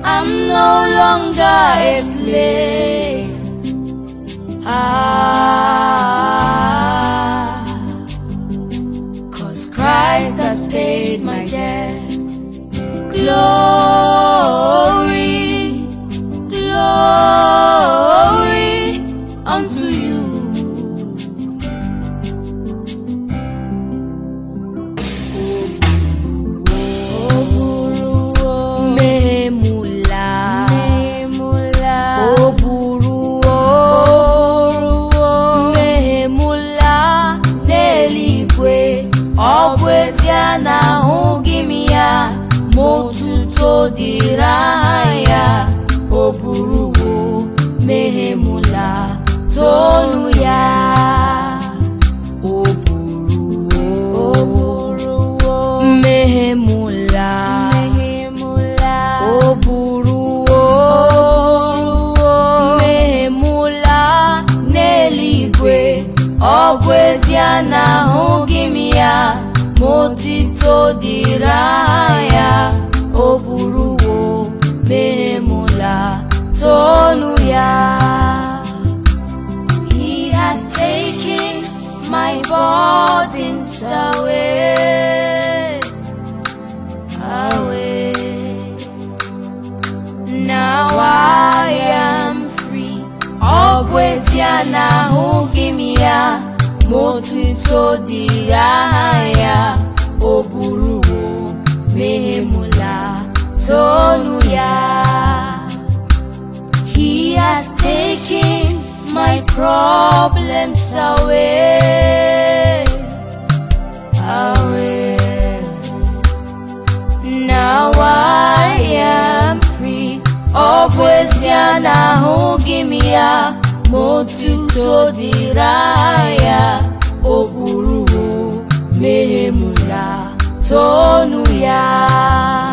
I'm no longer a slave. Ah, cause Christ has paid my debt. Glory, glory unto you. Memula, o buruo, memula n'eluigwe, ọ bụ ezie na ahụghị m ya, ma otuto dịrị aha ya, o buruo, memula, tonu ya. O buruo, mmehemula, o buruo, mmehemula n'eluigwe, ọ bụ ezie na ahụghị m ya, ma otito dịrị aha ya, o buruo, mmehemula, tonu ya. He has taken my burdens away, away. Now I am free. Ọ bụ ezie na ahụghị m ya, ma otuto dịrị aha ya, o buruwo mehemula tonu ya. He has taken my problems away, away. Now I am free. Ọ bụ ezie na ahụghị m ya, ma otuto dịrị aha ya, o buruwo mehemula tonu ya.